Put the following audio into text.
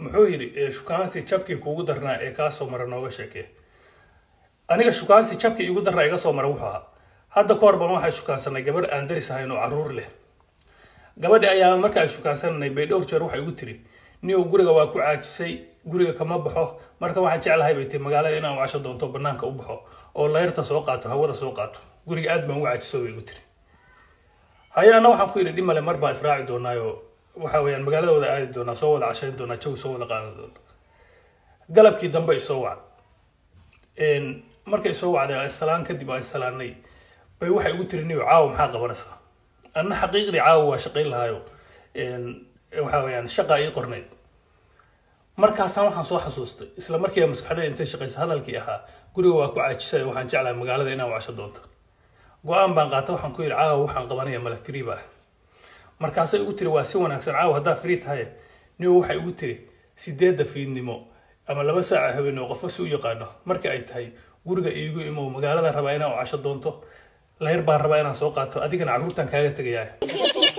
muxuu yidhi shukaansi jabkii kuugu darnaa ee kaa soo mara nooga sheekee aniga shukaansi jabkii iigu darnaa iga soo mara wuxuu ahaa hadda ka hor baan waxay shukaansanay gabadh aan daris ahayn oo caruur leh gabadhi ayaa marka ay shukaansananay bay dhowr jeer waxay igu tiri niyow guriga waa ku caajisay guriga kama baxo marka waxaan jeclahay bay tii magaalada inaan wacasho doonto banaanka u baxo oo layrta soo qaato hawada soo qaato guriga aad baan ugu caajiso bay igu tiri haye anna waxaan ku yidhi dhimale mar baan israaci doonaayo waxa weeyaan magaalada wada aadi doonaa soo wada cashayn doonaa jawi soo wada qaadan doona galabkii dambe isoo wacd markay soo wacday issalaan kadib aan issalaanay bay waxay igu tiri niyo caawa maxaa qabanaysaa anna xaqiiqdii caawa waa shaqayn lahaayo waxa weeyaan shaqaa ii qornayd markaasaan waxaan soo xasuustay isla markiiba maskaxdayda intay shaqaysa hadalkii ahaa guriga waa ku caajisay waxaan jeclahay magaalada inaan wacasho doonto go-aan baan qaata waxaan ku yidhi caawa waxaan qabanaya mala free baa markaasay igu tiri waa si wanaagsan caawa haddaa free tahay niyo waxay igu tiri sideedda fiidnimo ama laba saaca habeen oo qofka si u yaqaano marka ay tahay guriga iigu imow magaalada rabaa inaan wacasho doonto layr baan rabaa inaan soo qaato adigana carruurtan kaaga tegayaa